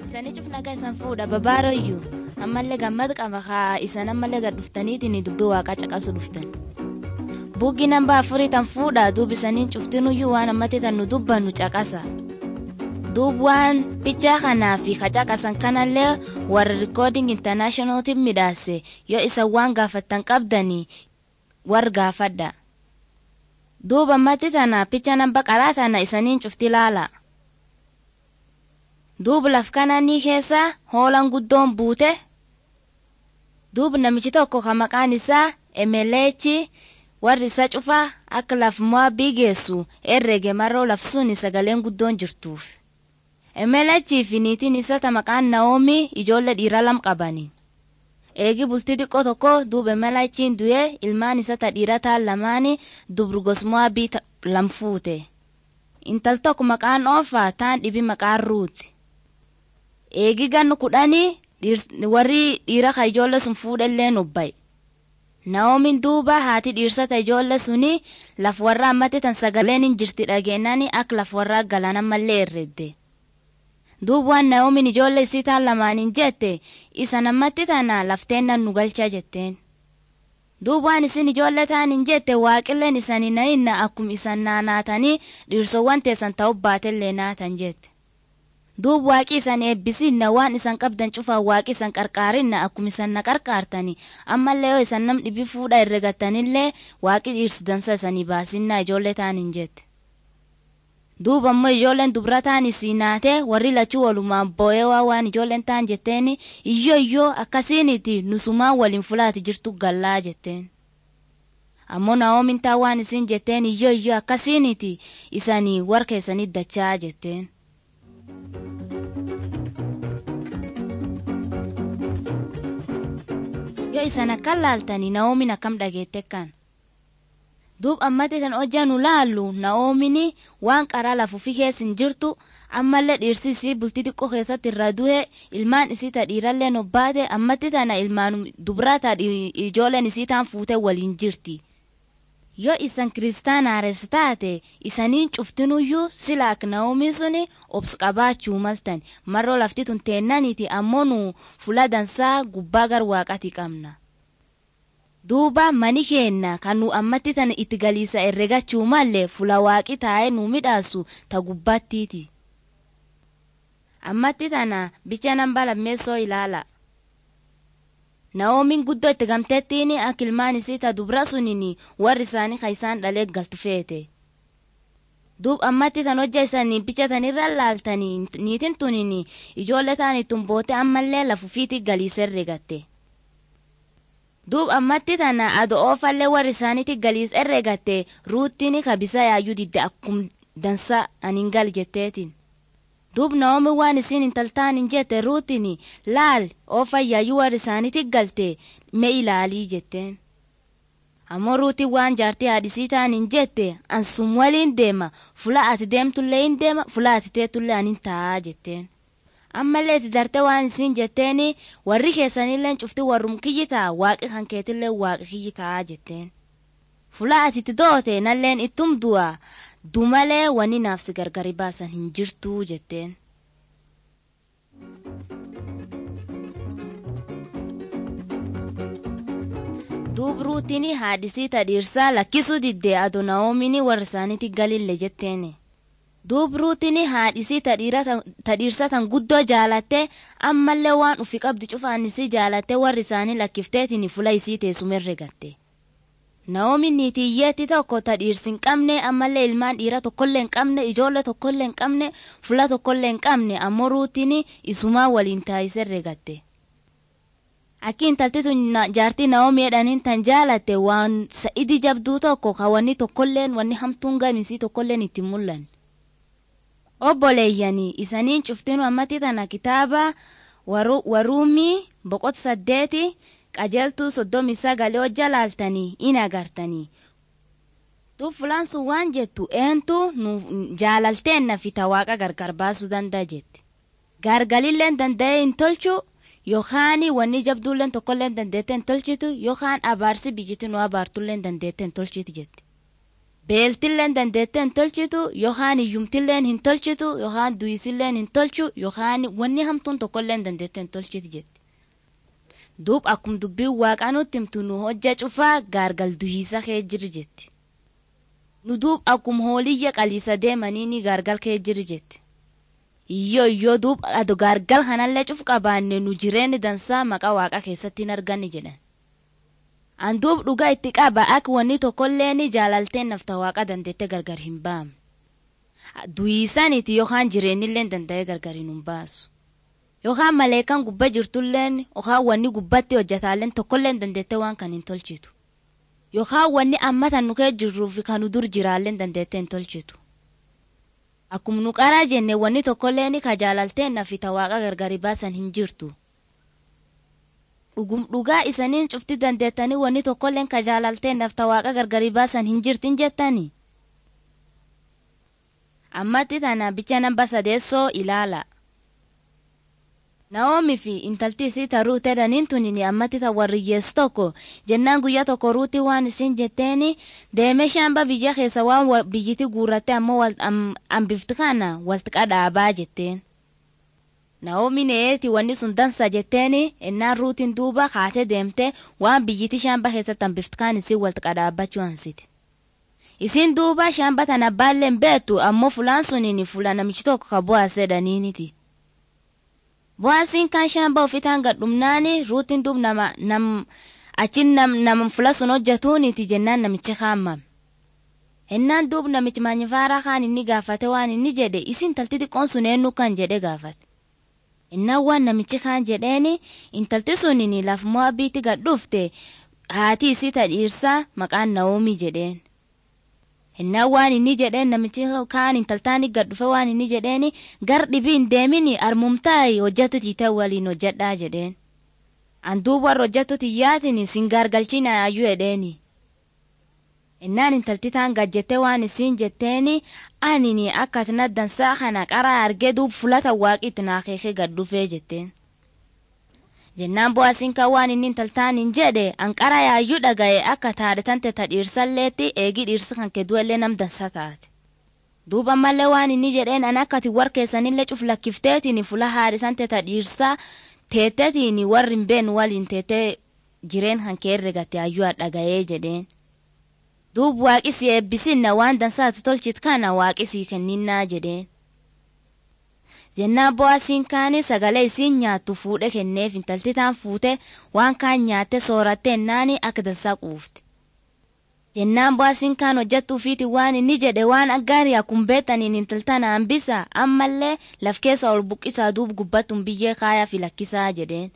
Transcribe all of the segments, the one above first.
Isanii cufnaga isan fuudha babaaroyyuu ammallee gammad qaba haa isan ammallee gad dhuftaniitiin dubbii waaqaa caqasu dhuftan. Buuggi namba afurii tan fuudha duub isaniin cuftinuyyuu waan ammatti tan nu dubbannu caqasa. Duub waan bichaa kanaa fi kacaqasan kanallee warra rikooding intarnaashonootiin midhaase yoo isan waan gaafattan qabdanii war gaafadha. Duub ammatti tana picha namba qaraa tana isaniin cufti laala. Duub laf kananii keessa hoolaan guddoon buute. Duub namichi tokko kan maqaan isaa Emeleechi warri isa cufaa akka laf mo'abii geessu herrege marroo laf suni sagaleen guddoon jirtuuf. Emelechii fi niitiin isa ta maqaan Naoomii ijoollee dhiiraa lam qabani. Eegi bultii xiqqoo tokko duub Emelechiin du'ee ilmaan isa ta dhiiraa ta'an lamaanii dubrugos mo'abii lam fuute. Intal tokko maqaan Oofaa taan dhibi maqaan Ruuti. Eegi gannu kudhanii warri dhiira ka ijoollee sun fuudhellee nubbaye. Naoomiin duuba haati dhiirsata ijoollee suni laf warraa ammatti tan sagaleen hin jirti dhageenyanii akka laf warraa galaana mallee herredde. Duuba waan Naoomiin ijoollee isii taan lamaaniin jette isa nammatti tana lafteennan nu galchaa jetteen. Duuba waan isin ijoollee taaniin jette waaqilleen isanii na'inna akkuma isan naanaatanii dhiirsowwan teessan ta'uu baatellee naatan jette. duub waaqi isan eebbisinna waan isan qabdan cufaa waaqi isan qarqaarinna akkuma isan na qarqaartani ammallee yoo isan nam dhibi fuudha herregattanillee waaqi dhiirsidansa isanii baasinna ijoollee taaniin jette. duuba ammoo ijoolleen dubra taan isii naate warri lachuu walumaan boo'ee waa waan ijoolleen taan jetteen iyyoo iyyoo akkasiiniti nusumaan waliin fulaati jirtu gallaa jetteen. ammoo naa'oomin taa waan isin jetteen iyyoo iyyoo akkasiiniti isanii war keessanii dachaa jetteen. yoo isan akkan laaltanii naa'oomin akkam dhageette kan duub ammatti tan hojjaa nu laallu naa'oomin waan qaraa lafuufi keessin jirtu ammallee dhiirsi isii bultii xiqqoo keessatti irra du'e ilmaan isii ta dhiirallee nobbaate ammatti tana ilmaan dubraa ta ijoolleen isii taan fuute waliin jirti. yoo isan kiristaanaares taate isaniin cuftinuyyuu sila ak naa'omii suni obs qabaachuu maltan marroo lafti tun teennaniiti ammoo nu fula dansaa gubbaa gar waaqati qabna. duuba mani keenna kan nu ammatti tana itti galiisa herregachuu mallee fula waaqi taa'ee nu midhaasu ta gubbaattiiti. ammatti tana bicha namba lammeessoo ilaala. Naa'oomiin guddoo itti gamteettiin akka ilmaan isii ta dubra suniin warri isaanii kan isaan dhalee galtu feete. Duub ammatti tan hojja isaanii bichatanirra laaltanii niitiin tuniin ijoollee ta'an ittiin boote ammallee lafufiitii galiisa herregatte. Duub ammatti tana ado oofallee warri isaaniitti galiisa herregatte ruuttiin kabisa yaayyuu didde akkum dansa aniin gal jetteetiin. duub naomi waan isin intaltaan hin jette ruutin laal oofayyaayyu warri isaaniiti galte me ilaalii jetteen ammoo ruutiin waan jaartii haadhisii ta'an hin jette ansum waliin deema fula ati deemtullee hin deema fula ati teetullee anin taa'aa jetteen ammallee itti darte waan isin jetteen warri keessanillee cufti warrum kiyyi ta'a waaqi kan keetillee waaqi kiyyi taa'aa jetteen fula ati itti doote nalleen ittum du'a dumalee wanni naafsi gargari baasan hin jirtuu jetteen. duub ruutiin haadhisii tadhiirsaa lakkisuu diddee ado naa'oomiin warra isaaniitti galille jetteeni. duub ruutiin haadhisii tadhiirsa tan guddoo jaalatte ammallee waan ufi qabdi cufaanisii jaalatte warri isaanii lakkifteetiin fula isii teessumerre gatte. Naa'oomiin niitiyyeetti tokko ta dhiirsi hin qabne ammallee ilmaan dhiira tokkollee hin qabne ijoollee tokkollee hin qabne fula tokkollee hin qabne ammoo ruutiin isumaa waliin taa'isee gatte. Akki intalti tun jaartii Naa'oomii jedhaniin tan jaalatte waan sa'idi jabduu tokko ka wanni tokkolleen wanni hamtuun ganisii tokkolleen itti mul'an. Obboleeyyanii isaniin cuftinu ammatti tana kitaaba waruumii boqota saddeeti. qajeeltuu soddomii sagalee hojja laaltanii in agartanii. Duub fulaan sun waan jettu eentu nu jaalalteenna fita waaqa gargar baasuu danda'a jette. Gargalilleen danda'ee hin tolchu yookaan wanni jabduulleen tokkolleen dandeettee hin tolchitu yookaan abaarsi biyyiti nu abaartulleen dandeettee hin tolchitu jette. beeltilleen dandeettee hin tolchitu yookaan hiyyumtilleen hin tolchitu yookaan du'isilleen hin tolchu yookaan wanni hamtuun tokkolleen dandeettee hin tolchitu jetti. Duub akkuma dubbiin waaqaa nutti himtu nu hojja cufaa gaargal duhiisa kee jirri jetti. Nu duub akkuma hooliyya qaliisa deemanii ni gaargal kee jirri jetti. Iyyoo iyyoo duub ado gaargal kanallee cuf qabaanne nu jireenyi dansaa maqaa waaqa keessatti hin arganne jedhan. Anduub dhugaa itti qaba akka wanni tokkollee ni jaalalteen nafta waaqa dandeette gargar hin baamne. Duyiisaniti yookaan jireenyillee danda'ee gargar hin baasu. Yookaan maleekaan gubbaa jirtulleen yookaan wanni gubbatti hojjetaalleen tokkollee dandeette waan kan hin tolchitu. Yookaan wanni amma tan nukee jirruuf kan nu dur jiraallee dandeette hin tolchitu. Akkuma nu qaraa jenne wanni tokkollee ni ka jaalalteen nafita waaqa gargari baasan hin jirtu. dhugum dhugaa isaniin cufti dandeettanii wanni tokkolleen ka jaalalteen nafta waaqa gargari baasan hin jirtin jettani. Ammatti tana bicha namba sadeessoo ilaala. Naoomii fi intalti isii ta ruutee daniin tunini ammatti ta warriyyees tokko jennaan guyyaa tokko ruutii waan isin jetteeni deemee shaamba biyya keessa waan biyyiti guurratte ammoo hambifti kana walti qadhaabaa jetteen. Naoomii neeti wanni sun dansa jetteeni ennaan ruutiin duuba kaatee deemte waan biyyiti shaamba keessatti hambifti kaan isin walti qadhaabbachuu hansite. Isin duuba shaamba tana baalleen beektu ammoo fulaan suniin fula namichi tokko ka bu'aasee daniiniti. Bu'aasiin kan shaamba ofitaan gadhumnaani ruutiin duub nama nam achin nam nama fula sun hojjetuuniti jennaan namichi kaammame. Ennaan duub namichi maanyifaaraa kaan inni gaafate waan inni jedhe isin talti xiqqoon sun eenyu kan jedhe gaafate. Innaan waan namichi kaan jedheeni intalti suniin laf mo'abiitti gadhufte haati isii ta dhiirsaa maqaan Naoomii jedheen. Innaan waan inni jedheen namichi kaan intaltaani gadhufe waan inni jedheeni gar dhibiin deemini armumtaayi hojjatu tiitee waliin hojjedhaa jedheen. Anduub warra hojjatu tiyyaatiin sin gargalchina ayyuu jedheeni. Innaan intalti taan gajjettee waan isiin jetteeni anini akka atina dansaa kana qaraa argee duub fulata waaqitti naa keekee gaddufee jetteen. Jennaan bu'aasiin kan waan inni intaltaan hin jedhe anqara yaayyuu dhaga'e akka taadhatante ta dhiirsalleetti eegii dhiirsa kan kedduellee nam dansa taate. Duuba mallee waan inni jedheen an akkati war keessanillee cuf lakkifteetiin fula haadhisante ta dhiirsaa teettetiin warri hin been waliin teettee jireen kan keerre gatte ayyuu dhaga'ee jedheen. duub waaqisi eebbisinna waan dansaatu tolchit kana waaqisii kenninnaa jedheen. Jennaan bo'aasiin kaanii sagalee isiin nyaattu fuudhe kenneef intalti taan fuute waan kaan nyaatte sooratte ennaani akka dansaa quufte. Jennaan bo'aasiin kaan hojjettuu fiiti waan inni jedhe waan aggaarii akkuma beektaniin intaltaan hambisa ammallee laf keessa ol buqqisaa duub gubbattuun biyyee kaayaa fi lakkisaa jedheen.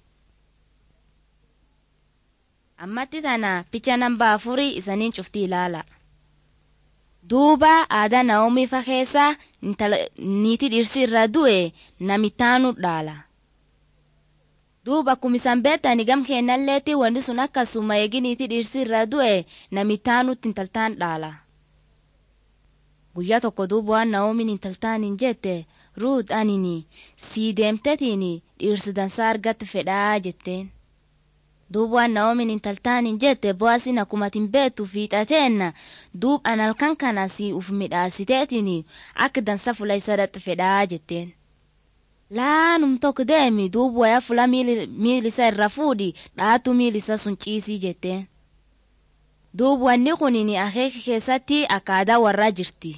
ammatti tana picha namba afurii isaniin cufti ilaala. Duuba aadaa Naoomii fa keessa niiti dhirsi irra du'e namittaanu dhaala. Duuba akkuma isan beektani gam kennalleetti wanti sun akkasuma eegi niiti dhirsi irra du'e namittaanutti intaltaan dhaala. Guyyaa tokko duuba waan Naoomiin intaltaan hin jette ruut anini sii deemtetiin dhirsi dansaa argatte fedhaa jetteen. duub waan naoomin intaltaan hin jette bo'aasin akkuma tin beektu fiixateenna duub an halkan kana si uf midhaasiteetiin akka dansa fula isa dhaxxe fedhaa jetteen. Laanum tokko deemi duub waya fula miilisa irra fuudhi dhaatu miilisa sun ciisii jetteen. Duub wanni kunin akeeka keessatti akka aadaa warraa jirti.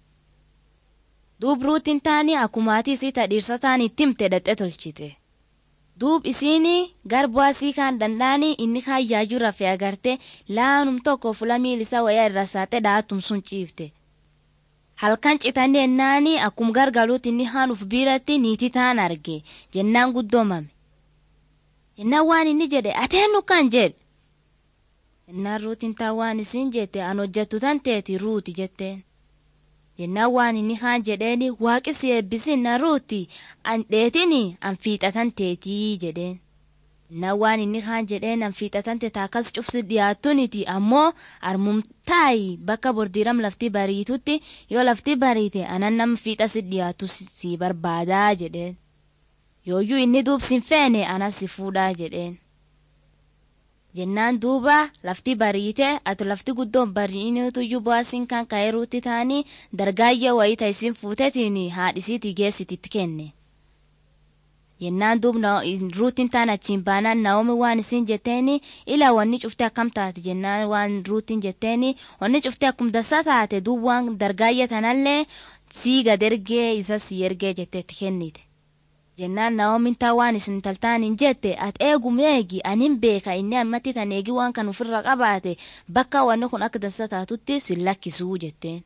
Duub ruutiin taani akkumaatii isii tadhiirsa taani itti himte dhaxxe tolchite. duub isiini garbaasii kan danda'ani inni kaan yaayuu rafee agarte laanum tokko fula miilisa waya irra saate dhaatum sun ciifte. Halkan citanii ennaani akkum gargaluutti inni haan uf biiratti niitii taan arge jennaan guddoomame. Jennaan waan inni jedhe ateennu kan jedhe. Jennaan ruutiin taa waan isin jette an hojjettu tan teeti ruuti jetteen. jennaan waan inni kaan jedheeni waaqisi eebbisin na ruuti an dheetini an fiixatan teetii jedheen. Jennaan waan inni kaan jedheen an fiixatan teetaa akkas cufsi dhiyaattuniti ammoo armumtaayi bakka bordiiram lafti bariitutti yoo lafti bariite anan nam fiixa si dhiyaattu si barbaadaa jedheen. Yooyyuu inni duubsin feene anas si fuudhaa jedheen. jennaan duuba lafti bariite ati lafti guddoon bari'inuutuyyuu boasiin kan ka'eeruutti ta'anii dargaayya wayita isin fuutetiin haadhisiitii geessititti kenne. jennaan duub ruutiin taan achiin baanaan naomi waan isin jetteeni ila wanni cufte akkam taate jennaan waan ruutiin jetteeni wanni cufte akkum dassa taate duub waan dargaayya tanallee sii gad ergee isa sii ergee jetteetti kennite. jennaan naomin taa waan isin taltaan hin jette at eegum eegi anin beeka inni ammatti tan eegi waan kan ofirra qabaate bakka wanni kun akka dassa taatutti sin lakkisuu jetteen.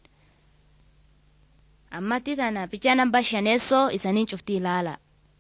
ammatti tana picha namba shaneessoo isaniin cufti ilaala.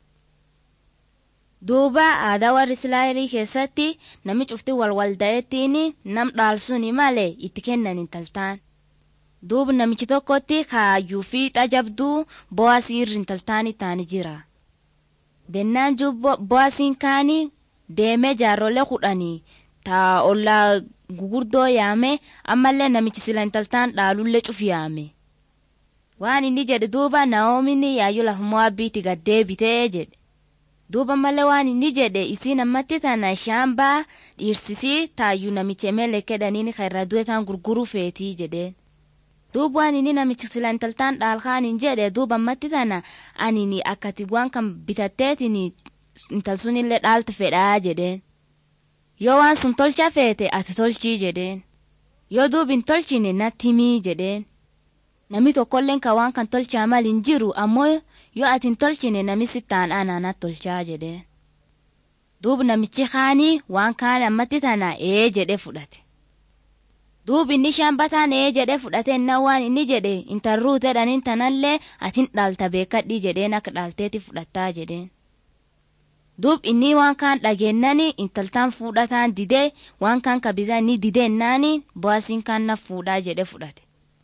duuba aadaa warri islaayilii keessatti nami cufti walwalda'ettiin nam dhaalsuni malee itti kennan intaltaan. duuba namichi tokkotti kaayyuu fi xajabduu bo'aasii irri intaltaan ittaani jira. dennaan bo'aasiin kaanii deemee jaarrolee kudhanii taa ollaa gugurdoo yaame ammallee namichi sila intaltaan dhaalullee cufi yaame. waan inni jedhe duuba naa'oomin yaayyuu lafa mo'abbiitti gad deebitee jedhe. duuba malee waan inni jedhe isiin ammatti tana shaambaa dhiirsisii taayyuu namicha emelee dhaniin kan irra du'e taan gurguruu feetii jedheen. duuba waan inni namichi sila intaltaan dhaalkaan hin jedhe duuba ammatti tana anini akkati waan kan bitatteetiin intal sunillee dhaalta fedhaa jedheen. yoo waan sun tolcha feete ati tolchii jedheen. yoo duubi hin tolchine natti himii jedheen. namni tokkolleen kan waan kan tolchaa mal hin jiru ammoo yoo ati hin tolchine nami sittaan anaanat tolchaa jedheen. duuba namichi kaanii waan kaan ammatti tana ee jedhe fudhate. duuba inni shambataan ee jedhe fudhate innaa waan inni jedhe intarruu jedhaniin tanallee atin dhaalta beekadhii jedheen akka dhaalteeti fudhattaa jedheen. duub inni waan kaan dhageennani intaltaan fuudhataan didee waan kaan kabisaa inni dideennaani boasiin kaan na fuudhaa jedhe fudhate.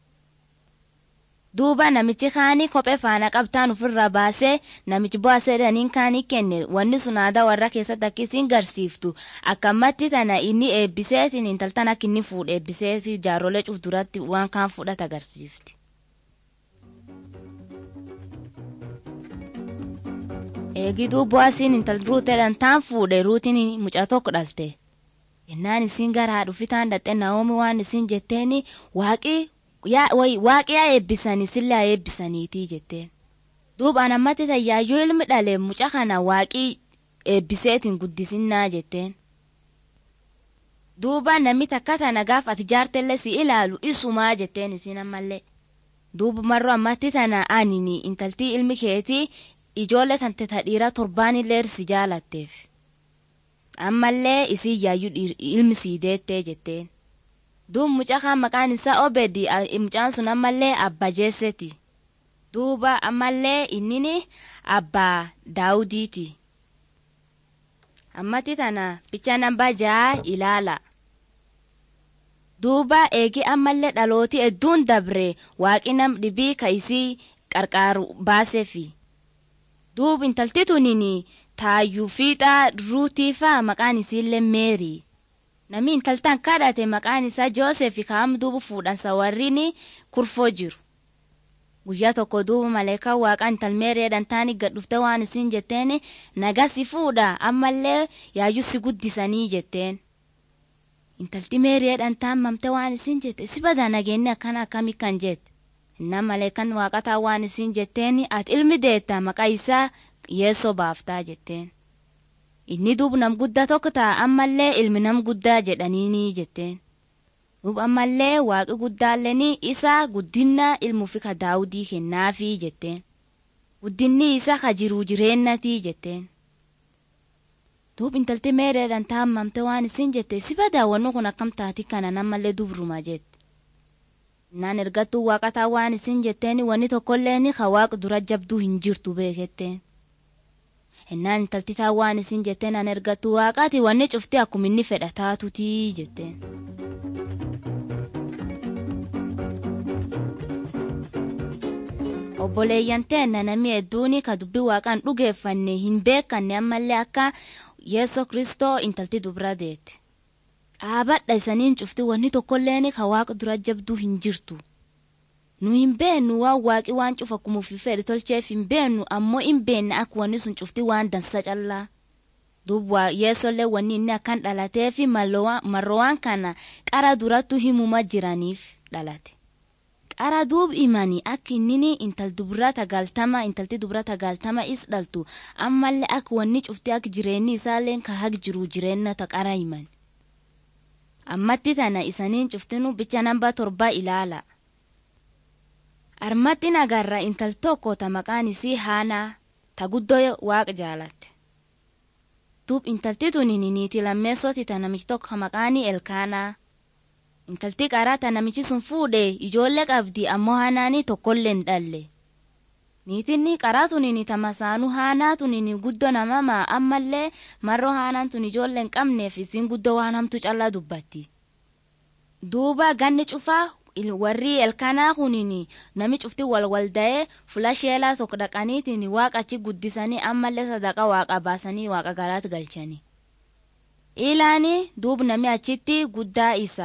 duuba namichi kaanii kophee faana qabtaan ofirraa baasee namichi boasee dhaniin kaanii kenne wanni sun aadaa warra keessatti akka isiin garsiiftu akkamatti tana inni eebbiseetiin intaltan akka inni fuudhe eebbisee fi jaarrolee cuf duratti waan kaan fudhata agarsiifti. eegiduu boasiin intal ruuteedhaan taan fuudhe ruutiin mucaa tokko dhalte. jennaan isiin garaa dhufitaan dhatte naa'oomi waan isiin jetteeni waaqii waaqiyaa eebbisanii sillaa eebbisaniitii jetteen. duuba nammatti tayyaayyuu ilmi dhale muca kana waaqii eebbiseetiin guddisinnaa jetteen. duuba namni takka tana gaaf ati jaartellee si ilaalu isumaa jetteen isiin ammallee. duuba marroo ammatti tana anini intaltii ilmi keetii ijoollee tante tadhiiraa torbaanillee si jaalatteef. ammallee isii yaayyuu ilmi sii deettee jetteen. duub mucaa kan maqaan isaa obedi mucaan sun ammallee abba jeesseti duuba ammallee innini abbaa daawudiiti ammatti tana bicha namba jaa ilaala duuba eegi ammallee dhalooti hedduun dabre waaqi nam dhibii ka isii qarqaaru baaseefi duub intalti tunini taayyuu fiixaa ruutiifaa maqaan isiillee meerii namni intaltaan kadhate maqaan isaa joosef kaam duuba fuudhansa warriin kurfoo jiru. guyyaa tokko duuba maleekaa waaqaan intalmeereedhaan taani gad dhufte waan isin jetteen nagaa si fuudha ammallee yaayyuu si guddisanii jetteen. intalti meereedhaan taan mamte waan isin jette si badaa nageenni akkana akkamii kan jette. innaan maleekan waaqataa waan isin jetteen ati ilmi deetta maqaa isaa yeessoo baaftaa jetteen. inni duub nam guddaa tokko ta'a ammallee ilmi nam guddaa jedhaniini jetteen. duub ammallee waaqi guddaalleen isaa guddinna ilmuufi ka daawudii kennaafii jetteen. guddinni isaa ka jiruu jireennatii jetteen. duub intalti meereedhaan taammamte waan isin jette si badaawwannu kun akkam taati kana namallee dubruma jette. naan ergattuu waaqataa waan isin jetteen wanni tokkolleen ka waaqa dura jabduu hin jirtu beeketteen. innaan intalti taa waan isin jetteen an ergattu waaqaati wanni cufti akkuma inni fedha taatutii jetteen. obboleeyyan teenna namni hedduun ka dubbii waaqaan dhugeeffanne hin beekanne ammallee akka yeesoo kristoo intalti dubra deette. dhaabadha isaniin cufti wanni tokkolleen ka waaqa dura jabduu hin jirtu. nu hin beennu waan waaqi waan cufa kumuufi fedhe tolcheef hin beennu ammoo hin beenne akka wanni sun cufti waan dansa callaa duub yeessollee wanni inni akkan dhalatee fi marrowaan kana qara durattu himuma jiraniif dhalate. qara duub imani akka innini intal dubrata galtama intalti dubrata galtama is dhaltu ammallee akka wanni cufti akka jireenyi isaalleen ka haq jiru jireenya ta qara himan. ammatti tana isaniin cuftinu bicha namba torba ilaala. armatti nagarra intal tokko ta maqaan isii haanaa ta guddoo waaqa jaalatte. duub intalti tuni niiti lammeessoti ta namichi tokko maqaanii elkaanaa. intalti qaraa ta namichi sun fuudhe ijoollee qabdi ammoo haanaanii tokkollee hin dhalle. niitinni qaraa tunini ta masaanuu haanaa tunini guddoo namamaa ammallee marroo haanaan tun ijoollee hin qabneef isiin guddoo waan hamtu callaa dubbatti. duuba ganni cufaa warri elkanaa kunini nami cufti walwalda'ee fula sheelaa tokko dhaqaniitiin waaqachi guddisanii ammallee sadaqa waaqa baasanii waaqa garaatti galchani. ilaani duub nami achitti guddaa isa.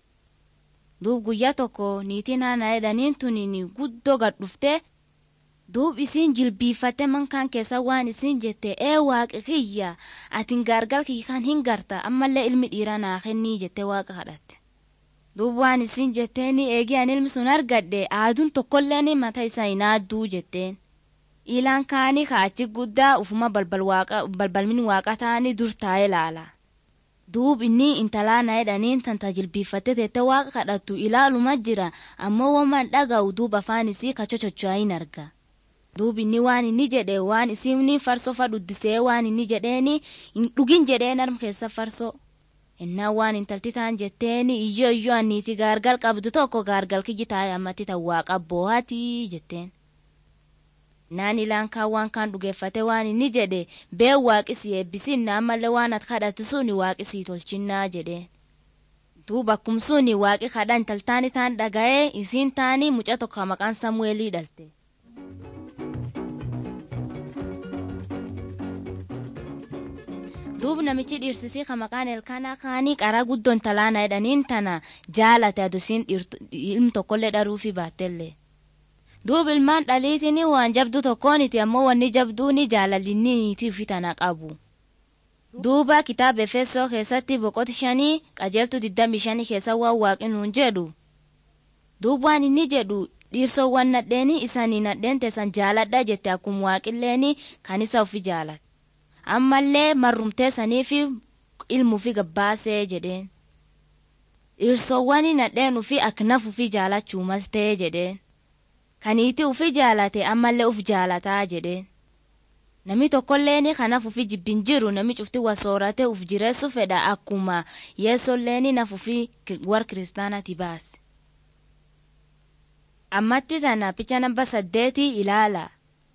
duub guyyaa tokko niitiin haana jedhaniin tunini guddoo gad dhuftee duub isiin jilbiiffatte mankaan keessa waan isiin jette ee waaqi kiyya atin gaargal kiyyan hin garta ammallee ilmi dhiiraa naa kennii jette waaqa kadhatte. duub waan isin jetteeni eegii an ilmi sun argadhe aaduun tokkolleen mata isaa hin aadduu jetteen ilaan kaanii kaachi guddaa ufuma balbalmin waaqa ta'anii dur taa'ee laala duub inni intalaa na jedhaniin tan tajilbiiffatte teette waaqa kadhattu ilaaluma jira ammoo waman dhaga'u duub afaan isii kachochocho'aa hin arga duub inni waan inni jedhe waan isiin farsoo fa dhuddisee waan inni jedheeni hin dhugin jedheen arm keessa farsoo innaa waan intalti taan jetteeni iyyo iyyo anniiti gaargal qabdu tokko gaargal kiyyi taa'e ammatti tan waaqa boohatii jetteen. naan ilaan kaan waan kaan dhugeeffate waan inni jedhe bee waaqisii eebbisinna ammallee waan at kadhatti suni waaqisii tolchinnaa jedheen. duuba akkum suni waaqi kadha intaltaani taan dhaga'ee isiin taanii muca tokko maqaan samu'eelii dhalte. duub namichi dhiirsisii ka maqaan elkaanaa kaanii qaraa guddoon talaana jedhaniin tana jaalate adusiin ilmi tokkollee dharuufi baattellee. duub ilmaan dhaliitiin waan jabdu tokkooniti ammoo wanni jabduuni jaalallinniitiifi tana qabu. duuba kitaaba efesoo keessatti boqoti shanii qajeeltu diddami shanii keessa waan waaqinuun jedhu. duub waan inni jedhu dhiirsoowwan nadheeni isanii nadheen teessan jaaladha jette akkuma waaqilleeni kan isa ofi jaalate. ammallee marrumtee saniifi ilmuufi gabbaasee jedheen. dhiirsoowwan nadheen ufi aknaf ufi jaalachuu maltee jedheen. kaniiti ufi jaalate ammallee uf jaalataa jedheen. Nami tokkolleeni kanaaf ufi jibbin jiru nami cufti wasoorate uf jireessu fedha akkuma yeessolleeni naf ufi war kiristaanati baase. Ammatti tana picha namba saddeeti ilaala.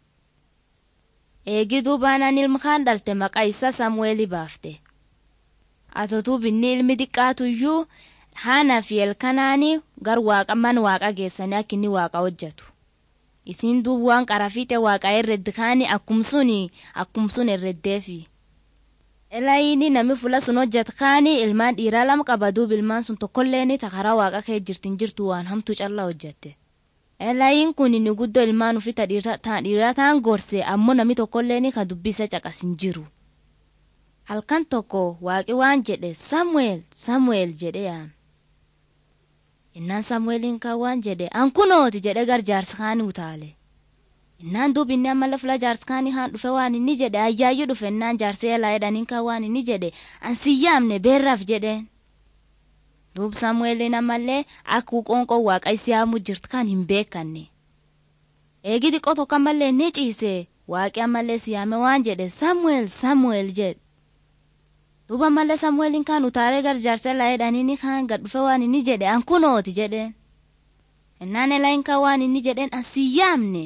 Eegi duubaanaan ilmi kaan dhalte maqaa isaa Samu'eeli baafte. Atotuu binni ilmi xiqqaatuyyuu haanaa fi elkanaanii gar waaqa man waaqa geessanii akka inni waaqa hojjetu. Isiin duub waan qarafiite waaqa herreddi kaani akkum suni akkum sun herreddeefi. Elaayini nami fula sun hojjet kaani ilmaan dhiiraa lama qaba duub ilmaan sun tokkolleeni takaraa waaqa kee jirtin jirtu waan hamtuu callaa hojjette. Elaayin kun inni guddoo ilmaan ufita dhiiraa ta'an gorse ammoo nami tokkolleeni ka dubbisa caqasin jiru. Halkan tokko waaqi waan jedhe Samu'eel Samu'eel jedhe yaame. innaan samu'eeliin kan waan jedhe an kunooti jedhe gar jaarskaanii utaale innaan duub inni ammallee fula jaarskaanii haan dhufe waan inni jedhe ayyaayyuu dhufe innaan jaarsee elaa jedhaniin kan waan inni jedhe an siyyaamne beerraaf jedheen duub samu'eeliin ammallee akkuu qoonqoo waaqa isiyaamu jirt kan hin beekanne eegi xiqqoo tokko ammallee ni ciise waaqi ammallee siyaame waan jedhe samu'eel samu'eel jedhe duuba malee samu'eeliin kaan utaalee gar jaarsa elaa jedhaniini kaan gad dhufe waan inni jedhe an kunooti jedheen innaan elaayin kaan waan inni jedheen an siyyaamne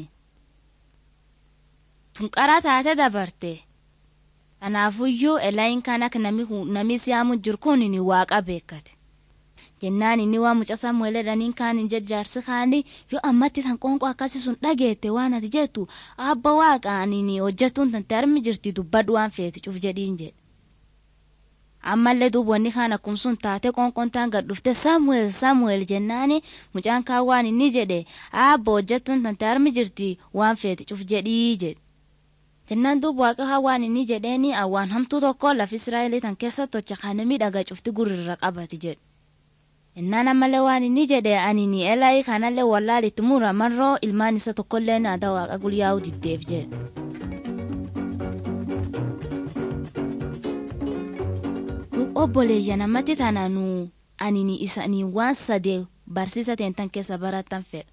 tunqaraa taate dabarte kanaafuyyuu elaayin kaan akka nami siyaamu jiru kun ni waaqa beekate jennaan inni waan muca samu'eel jedhaniin kaan hin jaarsi kaani yoo ammatti tan qoonqoo akkasi sun dhageette waan ati jettu abba waaqaan hojjettuun tante armi jirti dubbadhu waan feeti cuf jedhiin jedhe ammallee duubonni kaan akkum sun taate qoonqontaan gad dhufte samu'eel samu'eel jennaani mucaan kaan waan inni jedhe aabba hojjettuun tante armi jirti waan feeti cuf jedhii jedhe jennaan duub waaqa waan inni jedheeni awwaan hamtuu tokko laf israa'elii tan keessa tocha kanami dhaga cufti gurrirra qabati jedhe jennaan ammallee waan inni jedhe ani ni elaayi kanallee wallaalitti mura marroo ilmaan isa tokkollee naada waaqa guyyaa'u diddeef jedhe. duub obboleeyya namatti tana nu ani ni isanii waan sadee barsiisa teentan keessa baratan fedha.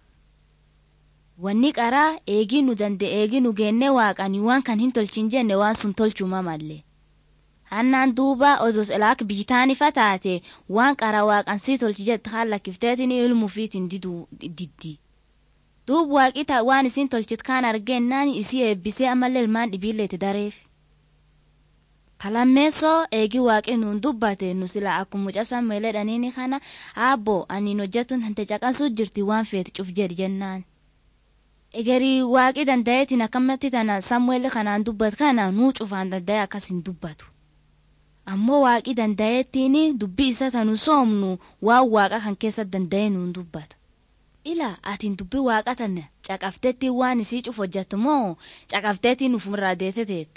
wanni qaraa eegii nu danda'e eegii nu geenne waaqani waan kan hin tolchin jenne waan sun tolchuma malle hannaan duuba odos elaak biitaanifa taate waan qara waaqan sii tolchi jette haan lakkifteetin ilmuufiitin diddi duub waaqi waan isin tolchit kaan argennaan isii eebbisee ammallee ilmaan dhibiilleeti dareef kalammeessoo eegii waaqi nuun dubbate nu sila akkuma mucasan meeledhaniini kana aabbo aniin hojjetun hante caqasuu jirti waan feeti cuf jedhi jennaan egerii waaqi danda'eetiin akkamatti tana samu'eeli kanaan dubbat kana nuu cufaan danda'e akkas hin dubbatu ammoo waaqi danda'eettiin dubbii isa tanu soomnu waan waaqa kan keessa danda'e nuun dubbata ila atiin dubbii waaqa tana caqafteetti waan isii cuf hojjettu moo caqafteetiin ufirraa deete teetta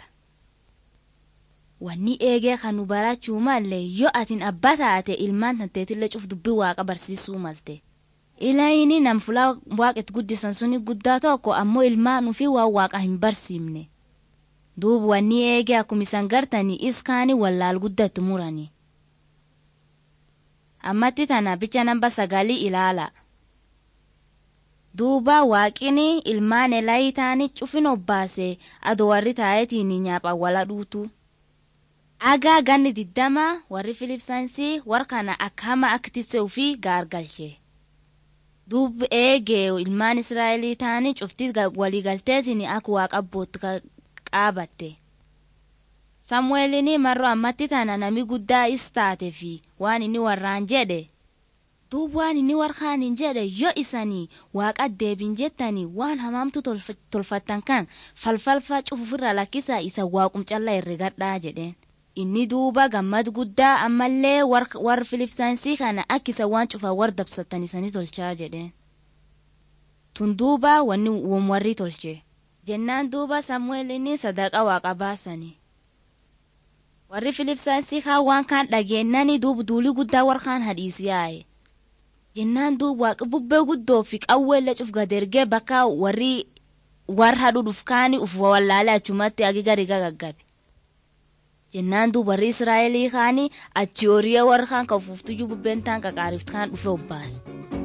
wanni eegee kan nu barachuu malle yoo atiin abbaa taate ilmaan tanteetillee cuf dubbii waaqa barsiisuu malte. ilayini nam fulaa waaqet guddisan suni guddaa tokko ammoo ilmaan ufi waan waaqa hin barsiifne duub wanni eege akkuma isan gartanii iskaani wallaal guddatti murani ammatti tana bicha namba sagalii ilaala duuba waaqini ilmaan elayi taani cufin obbaase ado warri taayetiin nyaapha wala dhuutu agaa ganni diddama warri filipsaansii warkana akka hama akkitisse ufii gaargalche duub eegee ilmaan israa'elii taanii cuftii waliigalteetiin akka waaqa abbootti qaabatte samu'eelini marroo ammatti tana nami guddaa is taate fi waan inni warraan jedhe duub waan inni warkaan jedhe yoo isanii waaqa deebin jettanii waan hamaamtu tolfattan kan falfalfa cufufirra lakkisaa isa waaqum callaa herregadhaa jedheen inni duuba gammad guddaa ammallee war filipsaansii kana akkisa waan cufa war dabsatan isanii tolchaa jedheen tun duuba wanni warri tolche jennaan duuba samu'eel inni sadaqa waaqa baasani warri filipsaansii kaa waan kaan dhageennani duuba duulii guddaa war kaan hadhiisiyaaye jennaan duuba waaqa bubbee guddoo fi qawweellee cuf gadergee bakka warri war hadhu dhufkaani uf wallaalee achumatti agi gari gaggabe jennaan duuba warri israa'elii kaani achi horii warra kaan kan uffuftuyyuu bubbeen taan qaqaarift kaan dhufe obbaas.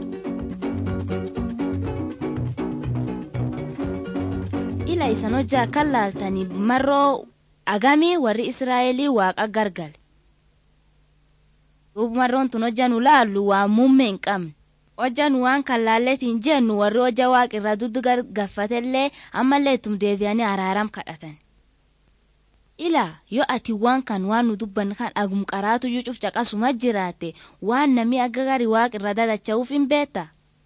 ila isan hojjaa kan laaltanii marroo agamii warri israa'elii waaqa gargale. duuba marroon tun hojja nu laallu waa muummee hin qabne. hojja nu waan kan laalletiin jennu warri hojja waaqirraa duddu gaffatellee ammallee ittum deebi'anii araaram kadhatan. ila yoo ati waan kan waan nu dubban kan agum qaraatu iyyuu cuf caqasuma jiraate waan namni akka gari waaqirra dadacha'uuf hin beekta.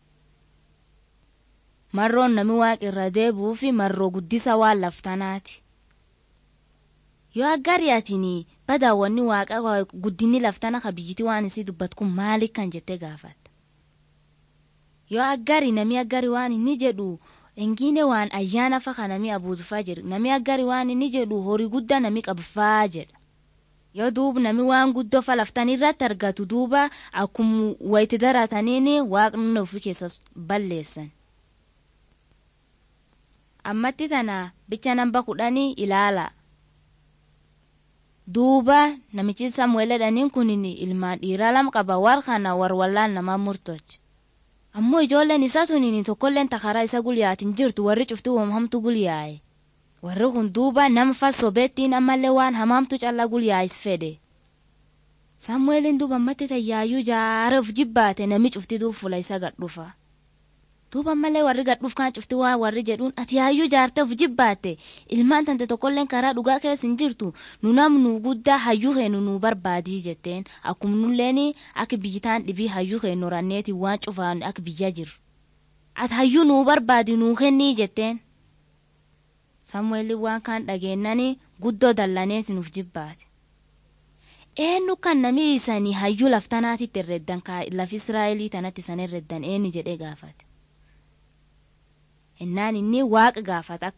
marroon nami waaqirra deebi'uu fi marroo guddisa waan laftanaati. yoo aggari atini badaawwanni waaqa guddinni laftana ka biyyiti waan isii dubbat kun maali kan jettee gaafatta. yoo aggari nami aggari waan inni jedhu engine waan ayyaana fa ka nami abuutufaa jedhu nami aggari waan inni jedhu horii guddaa nami qabfaa jedha. yoo duuba nami waan guddoo fa laftan irratti argatu duuba akkuma wayti darataniini waaqni ofii keessa balleessan. ammatti tana bicha namba kudhanii ilaala. duuba namichi samu'eeledhaniin kunin ilmaan dhiiraa lama qaba war kana war wallaan namaa murtoch ammoo ijoolleen isaa tuniin tokkolleen takaraa isa gulyaatin jirtu warri cufti hamtu gulyaa'e warri kun duuba nama fassobeettiin ammallee waan hamaamtu callaa gulyaa'is fedhe samu'eeliin duuba ammatti tayyaayyuu jaareef jibbaate nami cufti duub fula isa gadhufa. duuba malee warri gadhuuf kan cufti waan warri jedhuun ati yaayyuu jaarteef jibbaatte ilmaan tante tokkolleen karaa dhugaa keessa hin jirtu nu namnu guddaa hayyuu heenu nu barbaadii jetteen akkuma nulleen akka biyyitaan dhibii hayyuu heenu ranneeti waan cufaan akka biyya jiru. ati hayyuu nu barbaadi nuu kennii jetteen. samu'eelli waan kaan dhageennani guddoo dallaneeti nuuf jibbaate. eenyu kan nami isanii hayyuu laftanaatitti herreddan lafi israa'elii tanatti isan herreddan eenyu jedhee gaafate. ennaan inni waaqa gaafata akkasuma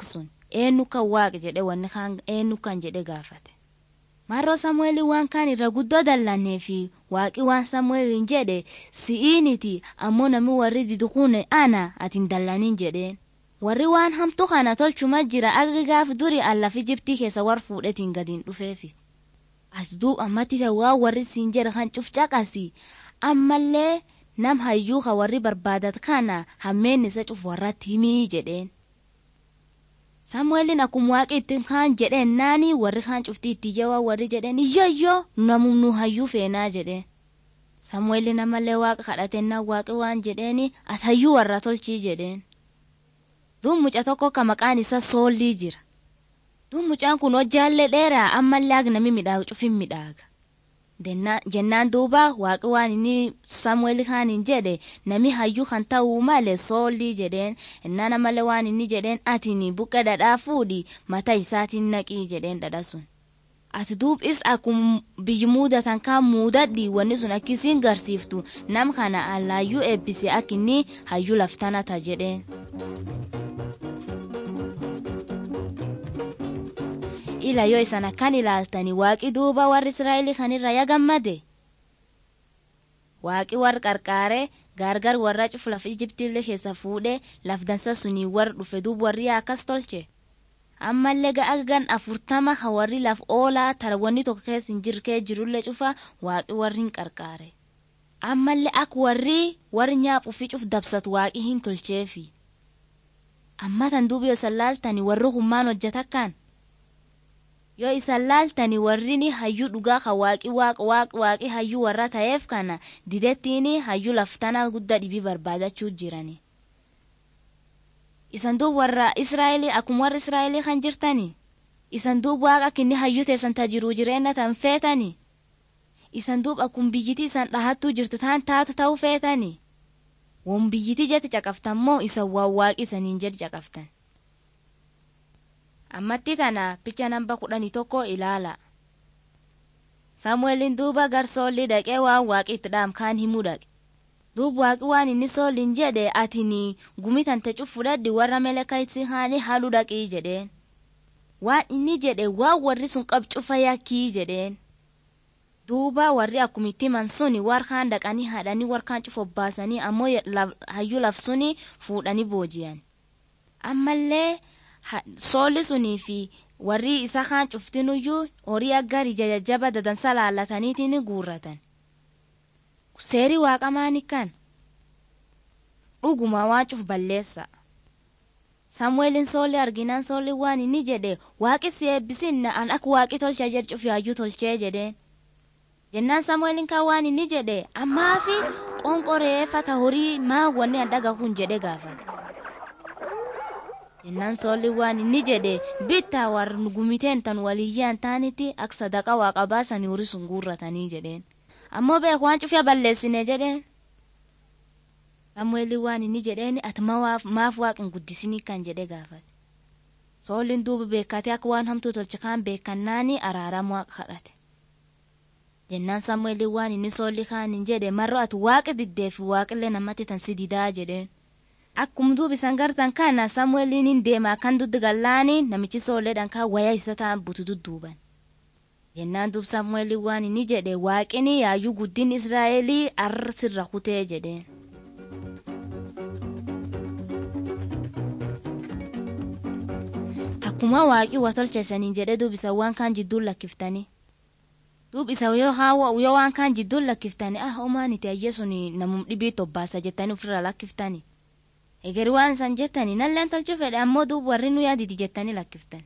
eenyu kan waaqa jedhe wanni kaan eenyu kan jedhe gaafate. Marroo Samu'eelii waan kaan irra guddoo dallannee fi waaqi waan Samu'eeliin jedhe si'iiniti ammoo namni warri didu kun ana ati hin dallanin jedheen. Warri waan hamtu kana tolchuma jira akka gaaf duri allaaf Ijiptii keessa war fuudhetiin gadiin dhufeefi. As duub ammatti waan warri siin jedhe kan cufcaqasi ammallee nam hayyuu ka warri barbaadat kana hammeen isa cuf warratti himii jedheen. Samu'eelin akkuma waaqi itti kaan jedheen naani warri kaan cuftii itti jawaa warri jedheen iyyoyyoo namum nu hayyuu feenaa jedheen. Samu'eelin ammallee waaqa kadhatennaa waaqi waan jedheeni as hayyuu warra tolchii jedheen. Duub muca tokko ka maqaan isaa soollii jira. Duub mucaan kun hojjaallee dheeraa ammallee akka namni midhaagu cufin midhaaga. Jennaan duuba waaqi waan inni Samu'eel kaaniin jedhe nami hayyuu kan ta'uu malee soollii jedheen innaan ammallee waan inni jedheen atini buqqee dhadhaa fuudhi mataa isaatiin naqii jedheen dhadha sun. Ati duubis akkuma biyyi muudatan kaan muudadhi wanni sun akkisiin garsiiftu nam kana allaayyuu eebbise akka inni hayyuu laftanata jedheen. ila yoo isan akkan ilaaltani waaqi duuba warri israa'elii kanirra ya gammade waaqi warra qarqaare gaargar warra cufu laf ijiptiillee keessa fuudhe laf dansa sunii warra dhufe duub warri akkas tolche ammallee ga'aggan afurtama ka warri laf oolaa tarawwanni tokko keessa hin jirkee jirullee cufa waaqi warri hin qarqaare ammallee ak warri warri nyaaphuu cuf dabsatu waaqi hin tolcheefi amma tan duuba yoo isan laaltani warri hummaan hojjetakkaan yoo isan laaltani warrini hayyuu dhugaa ka waaqi waaq waaq waaqi hayyuu warra ta'eef kana didettiini hayyuu laftana guddaa dhibii barbaadachuu jirani. Isan duub warra Israa'elii akkuma warra Israa'elii kan jirtani. Isan duub waaqa kinni hayyuu teessan tajiruu jireenya tan feetani. Isan duub akkuma biyyiti isan dhahattuu jirtu taan taatu ta'uu feetani. Won biyyiti jetti caqaftan moo isan waan waaqi isaniin jedhi caqaftan. ammatti kana picha namba kudhanii tokko ilaala. Samu'eelin duuba gar soolli dhaqee waan waaqi itti dhaamkaan himuu dhaqe. Duub waaqi waan inni soolliin jedhe atini gumi tante fudhadhi warra melekaitsi haani haaluu dhaqii jedheen. Waan inni jedhe waan warri sun qab cufa yakkii jedheen. Duuba warri akkumitti man suni warkaan dhaqanii haadhanii warkaan cufa obbaasanii ammoo hayyuu laf suni fuudhanii booji'an. Ammallee soolli sunii fi warri isa kaan cuftinuyyuu horii aggarii jajjaba dadansa laallataniitiin guurratan. Seeri waaqamaani kan dhuguma waan cuf balleessa. Samu'eelin soolli arginaan soolli waan inni jedhe waaqi si eebbisinna an akka waaqi tolcha jedhe cuf yaayyuu tolchee jedheen. Jennaan Samu'eelin kan waan inni jedhe ammaa fi qonqoreeffata horii maa wanni an dhaga kun jedhe gaafate. jennaan soolli waan inni jedhe bittaa warra gumiteen tan waliyyaan taanitti akka sadaqa waaqa baasanii horii sun guurratanii jedheen ammoo beeku waan cufyaa balleessine jedheen samu'eelii waan inni jedheen ati maaf waaqin guddisinii kan jedhe gaafate soolliin duuba beekatee akka waan hamtuu tolche kaan beekannaani araaramu waaqa kadhate jennaan samu'eelii waan inni soolli kaaniin jedhe marro ati waaqa diddeefi waaqillee namatti tan si didaa jedheen akkuma duuba isan gartan kana samu'eeliin hin deema kan duddi gallaani namichi soolleedhaan kan waya isa ta'an butu dudduuban. jennaan duub samu'eelii waan inni jedhe waaqini yaayyuu guddin israa'elii arra sirra kutee jedheen. akkuma waaqii waa tolcheessaniin jedhe duub isa waan kaan jidduun lakkiftanii. duub isa yoo waan kaan jidduun lakkiftanii ah homaan itti ayyee sun namum dhibii tobbaasa jettanii ofirra lakkiftanii. Eger waan san jettani nalleen tolchuu fedhe ammoo duub warri nu yaaditi jettanii lakkiftan.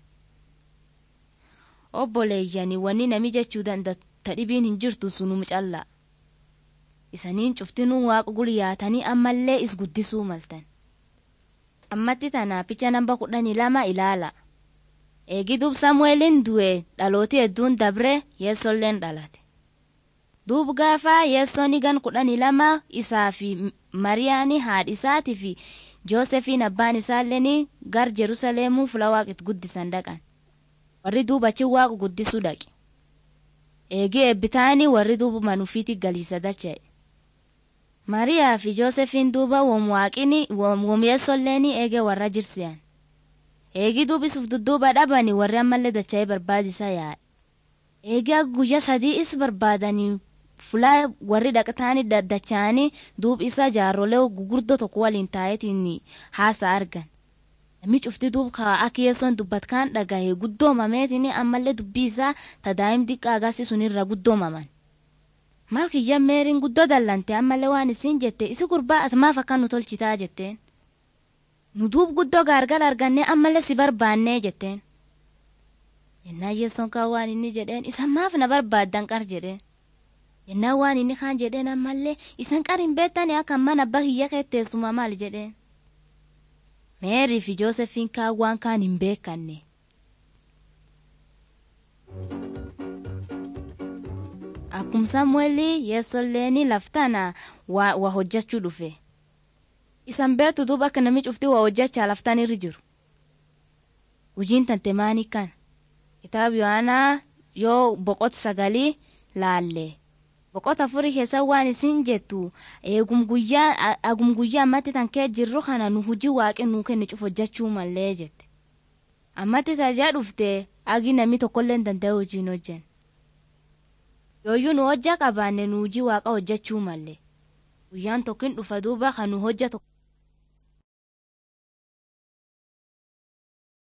Obboleeyyani wanni nami jechuu danda'u dhibiin hin jirtu sunum callaa. Isaniin cuftinuu waaqa gulyaatanii ammallee is guddisuu maltan. Ammatti tana picha namba kudhanii lama ilaala. Eegi duub Samu'eelin du'e dhalooti hedduun dabre yeessolleen dhalate. Duub gaafa yeessoon gan kudhanii lama isaa fi Mariyaani haadhi isaatii fi Joosefiin abbaan isaalleen gar Jerusalemuu fula waaqit guddisan dhaqan. Warri duuba achi waaqa guddisuu dhaqe. Eegi eebbitaanii warri duuba manufiiti galiisa dacha'e. Mariyaa fi Joosefiin duuba wom waaqini wom yeessolleen eege warra jirsiyan. eegi duubisuuf dudduuba dhabanii warri ammallee dacha'ee barbaadisa yaa'e eegaa guyyaa sadii is barbaadanii fulaa warri dhaqataanii daddacha'anii duub isa jaarrolee gugurdoo tokko waliin taa'eetiin haasa argan namni cufti duub akka yeessoon dubbatkaan dhagahe guddoomameetiin ammallee dubbii isaa tadaa'im diqqaa agarsiisunirra guddoomaman. maal kiyya meeriin guddoo dallante ammallee waan isiin jette isi gurbaa ati maaf akka nu tolchitaa jetteen nu duub guddoo gaargala argannee ammallee si barbaannee jetteen yennaa yeessoon kaan waan inni jedheen isan maaf na barbaaddan qar jedheen yennaa waan inni kaan jedheen ammallee isan qar hin beektanii akka mana abbaa kiyya keetteessuma maal jedheen meerii fi joosefiin kaan waan kaan hin beekanne. Akkuma Samu'eelii yeessolleeni laftana waa wa hojjechuu dhufe. Isan beektu duuba akka namni cufti waa hojjechaa laftaan irra jiru. Hojiin tante maanii kan? Kitaaba Yohaanaa yoo boqota sagalii laalle. Boqota afurii keessa waan isin jettu eegum guyyaa agum guyyaa ammatti tan kee jirru kana nu hojii waaqni nuu kenne cuf hojjechuu mallee jette. Ammatti tajaa dhufte agi namni tokkollee hin danda'e hojiin hojjen. yooyyuu nu hojja qabaanne nu hojii waaqa hojjechuu malle guyyaan tokkin dhufa duuba kan nu hojja tokko